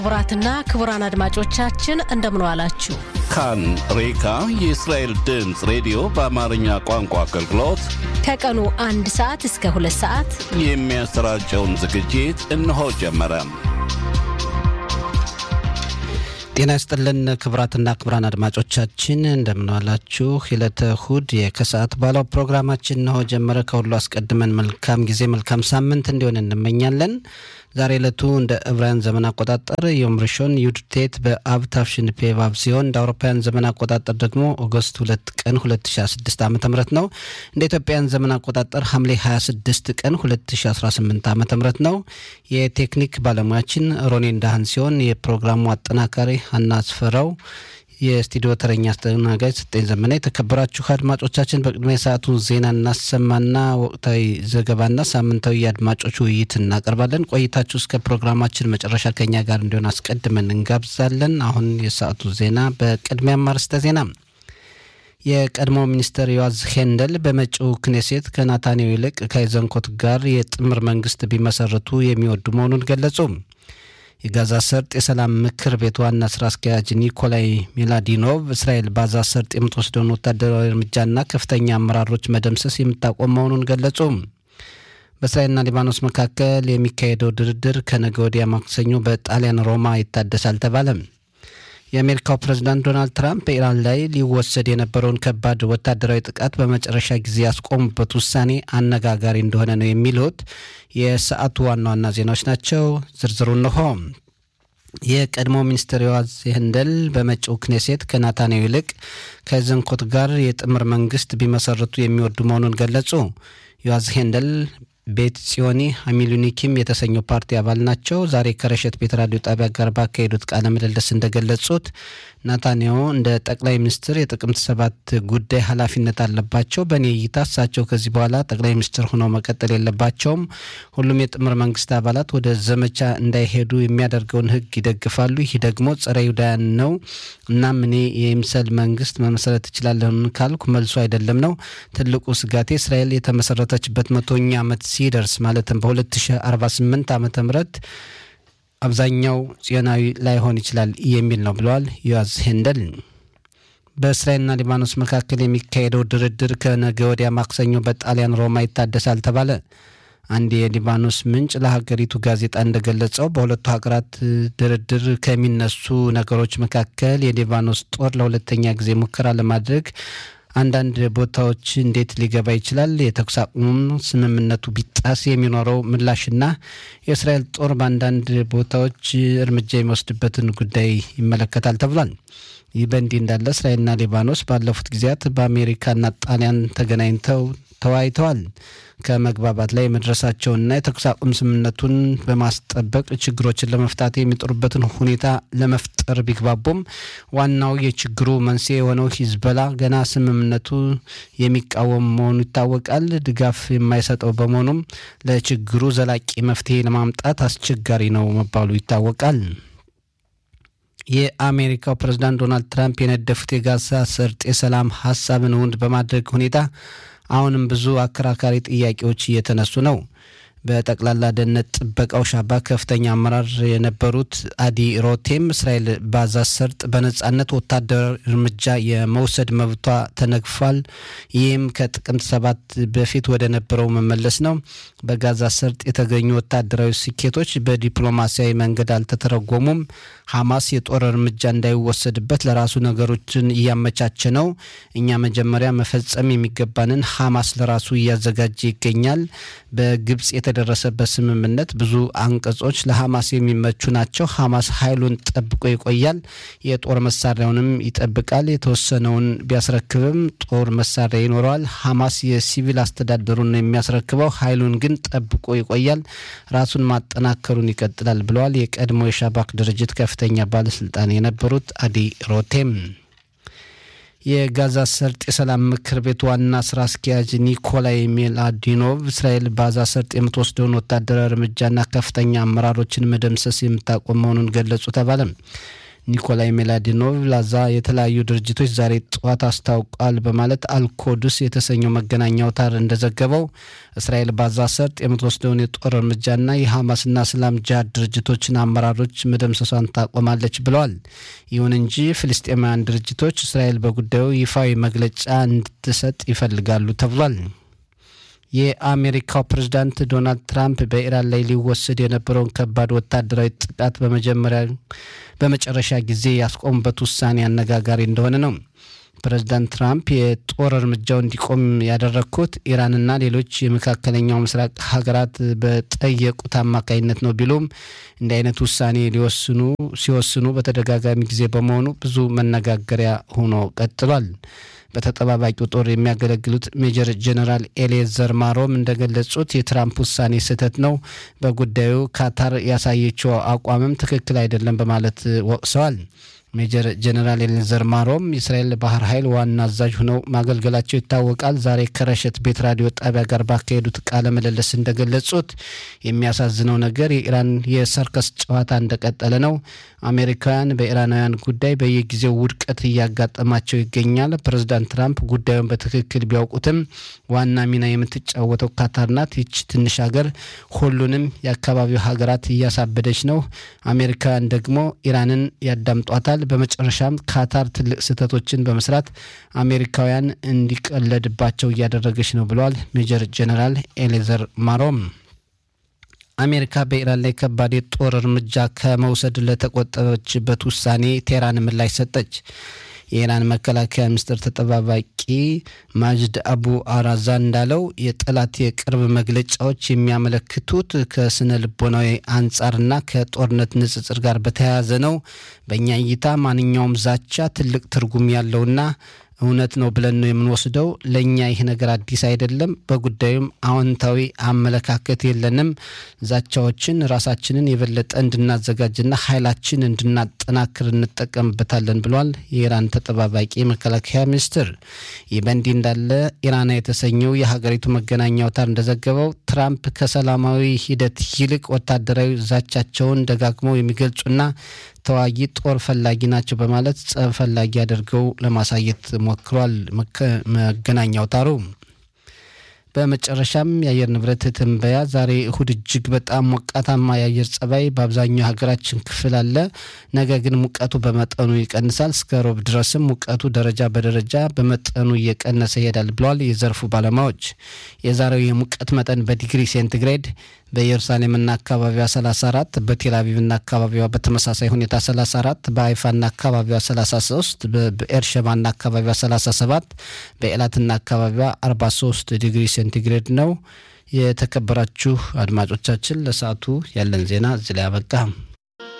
ክቡራትና ክቡራን አድማጮቻችን እንደምን ዋላችሁ። ካን ሬካ የእስራኤል ድምፅ ሬዲዮ በአማርኛ ቋንቋ አገልግሎት ከቀኑ አንድ ሰዓት እስከ ሁለት ሰዓት የሚያሰራጨውን ዝግጅት እነሆ ጀመረ። ጤና ይስጥልን ክቡራትና ክቡራን አድማጮቻችን እንደምንዋላችሁ። የዕለተ እሁድ የከሰዓት ባለው ፕሮግራማችን እነሆ ጀመረ። ከሁሉ አስቀድመን መልካም ጊዜ መልካም ሳምንት እንዲሆን እንመኛለን። ዛሬ ዕለቱ እንደ ዕብራውያን ዘመን አቆጣጠር ዮም ሪሾን ዩድቴት በአብ ታፍሽን ፔቫብ ሲሆን እንደ አውሮፓውያን ዘመን አቆጣጠር ደግሞ ኦገስት ሁለት ቀን 2016 ዓ ም ነው። እንደ ኢትዮጵያን ዘመን አቆጣጠር ሐምሌ 26 ቀን 2018 ዓ ም ነው። የቴክኒክ ባለሙያችን ሮኔ እንዳህን ሲሆን የፕሮግራሙ አጠናካሪ ሀና አስፈራው የስቱዲዮ ተረኛ አስተናጋጅ ስጠኝ ዘመና። የተከበራችሁ አድማጮቻችን በቅድሚያ የሰዓቱ ዜና እናሰማና ወቅታዊ ዘገባና ሳምንታዊ የአድማጮች ውይይት እናቀርባለን። ቆይታችሁ እስከ ፕሮግራማችን መጨረሻ ከኛ ጋር እንዲሆን አስቀድመን እንጋብዛለን። አሁን የሰዓቱ ዜና በቅድሚያ ማርስተ ዜና የቀድሞ ሚኒስትር ዮዋዝ ሄንደል በመጪው ክኔሴት ከናታንያሁ ይልቅ ከአይዘንኮት ጋር የጥምር መንግስት ቢመሰርቱ የሚወዱ መሆኑን ገለጹ። የጋዛ ሰርጥ የሰላም ምክር ቤት ዋና ስራ አስኪያጅ ኒኮላይ ሚላዲኖቭ እስራኤል ባዛ ሰርጥ የምትወስደውን ወታደራዊ እርምጃና ከፍተኛ አመራሮች መደምሰስ የምታቆም መሆኑን ገለጹ። በእስራኤልና ሊባኖስ መካከል የሚካሄደው ድርድር ከነገ ወዲያ ማክሰኞ በጣሊያን ሮማ ይታደሳል ተባለ። የአሜሪካው ፕሬዝዳንት ዶናልድ ትራምፕ በኢራን ላይ ሊወሰድ የነበረውን ከባድ ወታደራዊ ጥቃት በመጨረሻ ጊዜ ያስቆሙበት ውሳኔ አነጋጋሪ እንደሆነ ነው የሚሉት የሰዓቱ ዋና ዋና ዜናዎች ናቸው። ዝርዝሩ እንሆ። የቀድሞ ሚኒስትር ዮዋዝ ሄንደል በመጪው ክኔሴት ከናታንያሁ ይልቅ ከዘንኮት ጋር የጥምር መንግስት ቢመሰርቱ የሚወዱ መሆኑን ገለጹ። ዮዋዝ ሄንደል ቤት ጽዮኒ ሀሚሉኒኪም የተሰኘው ፓርቲ አባል ናቸው። ዛሬ ከረሸት ቤት ራዲዮ ጣቢያ ጋር ባካሄዱት ቃለ ምልልስ እንደገለጹት ናታንያሁ እንደ ጠቅላይ ሚኒስትር የጥቅምት ሰባት ጉዳይ ኃላፊነት አለባቸው። በእኔ እይታ እሳቸው ከዚህ በኋላ ጠቅላይ ሚኒስትር ሆነው መቀጠል የለባቸውም። ሁሉም የጥምር መንግስት አባላት ወደ ዘመቻ እንዳይሄዱ የሚያደርገውን ህግ ይደግፋሉ። ይህ ደግሞ ጸረ ይሁዳያን ነው። እናም እኔ የይምሰል መንግስት መመሰረት እችላለሁ ካልኩ መልሱ አይደለም ነው። ትልቁ ስጋቴ እስራኤል የተመሰረተችበት መቶኛ ዓመት ሲደርስ ማለትም በ2048 ዓመተ ምህረት አብዛኛው ጽዮናዊ ላይሆን ይችላል የሚል ነው ብለዋል ዮዋዝ ሄንደል። በእስራኤልና ሊባኖስ መካከል የሚካሄደው ድርድር ከነገ ወዲያ ማክሰኞ በጣሊያን ሮማ ይታደሳል ተባለ። አንድ የሊባኖስ ምንጭ ለሀገሪቱ ጋዜጣ እንደገለጸው በሁለቱ ሀገራት ድርድር ከሚነሱ ነገሮች መካከል የሊባኖስ ጦር ለሁለተኛ ጊዜ ሙከራ ለማድረግ አንዳንድ ቦታዎች እንዴት ሊገባ ይችላል፣ የተኩስ አቁሙም ስምምነቱ ቢጣስ የሚኖረው ምላሽና የእስራኤል ጦር በአንዳንድ ቦታዎች እርምጃ የሚወስድበትን ጉዳይ ይመለከታል ተብሏል። ይህ በእንዲህ እንዳለ እስራኤልና ሊባኖስ ባለፉት ጊዜያት በአሜሪካና ጣሊያን ተገናኝተው ተወያይተዋል። ከመግባባት ላይ መድረሳቸውንና የተኩስ አቁም ስምምነቱን በማስጠበቅ ችግሮችን ለመፍታት የሚጥሩበትን ሁኔታ ለመፍጠር ቢግባቡም ዋናው የችግሩ መንስኤ የሆነው ሂዝበላ ገና ስምምነቱ የሚቃወም መሆኑ ይታወቃል። ድጋፍ የማይሰጠው በመሆኑም ለችግሩ ዘላቂ መፍትሄ ለማምጣት አስቸጋሪ ነው መባሉ ይታወቃል። የአሜሪካው ፕሬዝዳንት ዶናልድ ትራምፕ የነደፉት የጋዛ ሰርጥ የሰላም ሀሳብን እውን በማድረግ ሁኔታ አሁንም ብዙ አከራካሪ ጥያቄዎች እየተነሱ ነው። በጠቅላላ ደህንነት ጥበቃው ሻባ ከፍተኛ አመራር የነበሩት አዲ ሮቴም እስራኤል ባዛ ሰርጥ በነጻነት ወታደራዊ እርምጃ የመውሰድ መብቷ ተነግፏል፣ ይህም ከጥቅምት ሰባት በፊት ወደ ነበረው መመለስ ነው። በጋዛ ሰርጥ የተገኙ ወታደራዊ ስኬቶች በዲፕሎማሲያዊ መንገድ አልተተረጎሙም። ሐማስ የጦር እርምጃ እንዳይወሰድበት ለራሱ ነገሮችን እያመቻቸ ነው። እኛ መጀመሪያ መፈጸም የሚገባንን ሐማስ ለራሱ እያዘጋጀ ይገኛል። በግብጽ የተደረሰበት ስምምነት ብዙ አንቀጾች ለሐማስ የሚመቹ ናቸው። ሐማስ ኃይሉን ጠብቆ ይቆያል፣ የጦር መሳሪያውንም ይጠብቃል። የተወሰነውን ቢያስረክብም ጦር መሳሪያ ይኖረዋል። ሐማስ የሲቪል አስተዳደሩን የሚያስረክበው ኃይሉን ግን ጠብቆ ይቆያል፣ ራሱን ማጠናከሩን ይቀጥላል ብለዋል የቀድሞ የሻባክ ድርጅት ከፍተኛ ባለስልጣን የነበሩት አዲ ሮቴም። የጋዛ ሰርጥ የሰላም ምክር ቤት ዋና ስራ አስኪያጅ ኒኮላይ ሜላዲኖቭ እስራኤል ባዛ ሰርጥ የምትወስደውን ወታደራዊ እርምጃና ከፍተኛ አመራሮችን መደምሰስ የምታቆም መሆኑን ገለጹ ተባለ። ኒኮላይ ሜላዲኖቭ ላዛ የተለያዩ ድርጅቶች ዛሬ ጠዋት አስታውቋል በማለት አልኮዱስ የተሰኘው መገናኛ አውታር እንደዘገበው እስራኤል ባዛ ሰርጥ የምትወስደውን የጦር እርምጃና የሐማስና እስላም ጅሃድ ድርጅቶችን አመራሮች መደምሰሷን ታቆማለች ብለዋል። ይሁን እንጂ ፍልስጤማውያን ድርጅቶች እስራኤል በጉዳዩ ይፋዊ መግለጫ እንድትሰጥ ይፈልጋሉ ተብሏል። የአሜሪካው ፕሬዝዳንት ዶናልድ ትራምፕ በኢራን ላይ ሊወሰድ የነበረውን ከባድ ወታደራዊ ጥቃት በመጀመሪያ በመጨረሻ ጊዜ ያስቆሙበት ውሳኔ አነጋጋሪ እንደሆነ ነው። ፕሬዝዳንት ትራምፕ የጦር እርምጃው እንዲቆም ያደረግኩት ኢራንና ሌሎች የመካከለኛው ምስራቅ ሀገራት በጠየቁት አማካኝነት ነው ቢሉም እንዲህ አይነት ውሳኔ ሊወስኑ ሲወስኑ በተደጋጋሚ ጊዜ በመሆኑ ብዙ መነጋገሪያ ሆኖ ቀጥሏል። በተጠባባቂው ጦር የሚያገለግሉት ሜጀር ጀነራል ኤሌዘር ማሮም እንደገለጹት የትራምፕ ውሳኔ ስህተት ነው፣ በጉዳዩ ካታር ያሳየችው አቋምም ትክክል አይደለም በማለት ወቅሰዋል። ሜጀር ጀነራል ኤሌዘር ማሮም የእስራኤል ባህር ኃይል ዋና አዛዥ ሆነው ማገልገላቸው ይታወቃል። ዛሬ ከረሸት ቤት ራዲዮ ጣቢያ ጋር ባካሄዱት ቃለ ምልልስ እንደገለጹት የሚያሳዝነው ነገር የኢራን የሰርከስ ጨዋታ እንደቀጠለ ነው። አሜሪካውያን በኢራናውያን ጉዳይ በየጊዜው ውድቀት እያጋጠማቸው ይገኛል። ፕሬዚዳንት ትራምፕ ጉዳዩን በትክክል ቢያውቁትም ዋና ሚና የምትጫወተው ካታር ናት። ይች ትንሽ ሀገር ሁሉንም የአካባቢው ሀገራት እያሳበደች ነው። አሜሪካውያን ደግሞ ኢራንን ያዳምጧታል። በመጨረሻም ካታር ትልቅ ስህተቶችን በመስራት አሜሪካውያን እንዲቀለድባቸው እያደረገች ነው ብለዋል ሜጀር ጀነራል ኤሌዘር ማሮም። አሜሪካ በኢራን ላይ ከባድ የጦር እርምጃ ከመውሰድ ለተቆጠበችበት ውሳኔ ቴህራን ምላሽ ሰጠች። የኢራን መከላከያ ሚኒስትር ተጠባባቂ ማጅድ አቡ አራዛ እንዳለው የጠላት የቅርብ መግለጫዎች የሚያመለክቱት ከስነ ልቦናዊ አንጻርና ከጦርነት ንጽጽር ጋር በተያያዘ ነው። በእኛ እይታ ማንኛውም ዛቻ ትልቅ ትርጉም ያለውና እውነት ነው ብለን ነው የምንወስደው። ለእኛ ይህ ነገር አዲስ አይደለም። በጉዳዩም አዎንታዊ አመለካከት የለንም። ዛቻዎችን ራሳችንን የበለጠ እንድናዘጋጅና ኃይላችን እንድናጠናክር እንጠቀምበታለን ብሏል የኢራን ተጠባባቂ መከላከያ ሚኒስትር። ይህ በእንዲህ እንዳለ ኢራና የተሰኘው የሀገሪቱ መገናኛ አውታር እንደዘገበው ትራምፕ ከሰላማዊ ሂደት ይልቅ ወታደራዊ ዛቻቸውን ደጋግመው የሚገልጹና ተዋጊ ጦር ፈላጊ ናቸው በማለት ጸብ ፈላጊ አድርገው ለማሳየት ሞክሯል መገናኛ አውታሩ። በመጨረሻም የአየር ንብረት ትንበያ ዛሬ እሁድ እጅግ በጣም ሞቃታማ የአየር ጸባይ በአብዛኛው ሀገራችን ክፍል አለ። ነገ ግን ሙቀቱ በመጠኑ ይቀንሳል። እስከ ሮብ ድረስም ሙቀቱ ደረጃ በደረጃ በመጠኑ እየቀነሰ ይሄዳል ብለዋል የዘርፉ ባለሙያዎች። የዛሬው የሙቀት መጠን በዲግሪ ሴንቲግሬድ በኢየሩሳሌምና አካባቢዋ 34፣ በቴልአቪቭና አካባቢዋ በተመሳሳይ ሁኔታ 34፣ በአይፋና አካባቢዋ 33፣ በኤርሸባና አካባቢዋ 37፣ በኤላትና አካባቢዋ 43 ዲግሪ ሴንቲግሬድ ነው። የተከበራችሁ አድማጮቻችን ለሰዓቱ ያለን ዜና እዚህ ላይ አበቃ።